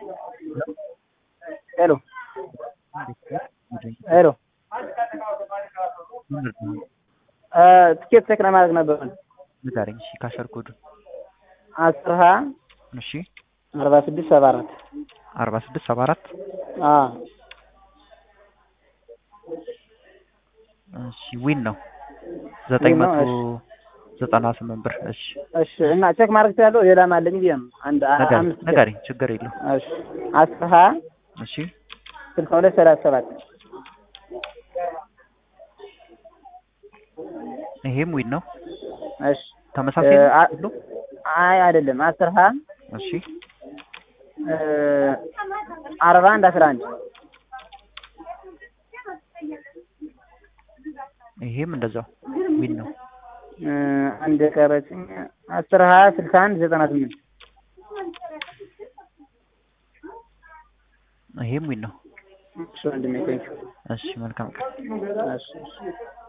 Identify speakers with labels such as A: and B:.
A: ሄሎ ሄሎ ትኬት ቼክ ለማድረግ ነበር።
B: ንገረኝ። እሺ ካሸር ኮዱ
A: አስር ሀያ
B: እሺ
A: አርባ ስድስት ሰባ አራት
B: አርባ ስድስት ሰባ አራት
A: አዎ
B: እሺ ዊን ነው ዘጠኝ
A: ዊን ነው፣
B: መቶ ዘጠና ስምንት ብር። እሺ
A: እሺ። እና ቼክ ማድረግ ትችላለሁ። ሌላም አለኝ ብዬ ነው። አንድ አ-
B: ንገረኝ
A: አምስት ቲኬት።
B: ንገረኝ፣ ችግር የለውም።
A: እሺ አስር ሀያ
B: እሺ
A: ስልሳ ሁለት ሰላሳ ሰባት
B: ይሄም ዊን ነው
A: እሺ
B: ተመሳሳይ
A: እ፣ አ-
B: ነው?
A: አይ አይደለም። አስር ሀያ
B: እሺ
A: እ፣ አርባ አንድ አስራ አንድ
B: ይሄም እንደዛው ዊን ነው።
A: እ፣ አንድ የቀረችኝ አስር ሀያ ስልሳ አንድ ዘጠና ስምንት
B: ይሄም ዊን ነው።
A: እሺ ወንድሜ ቴንኪው።
B: እሺ መልካም ቀን።
A: እሺ እሺ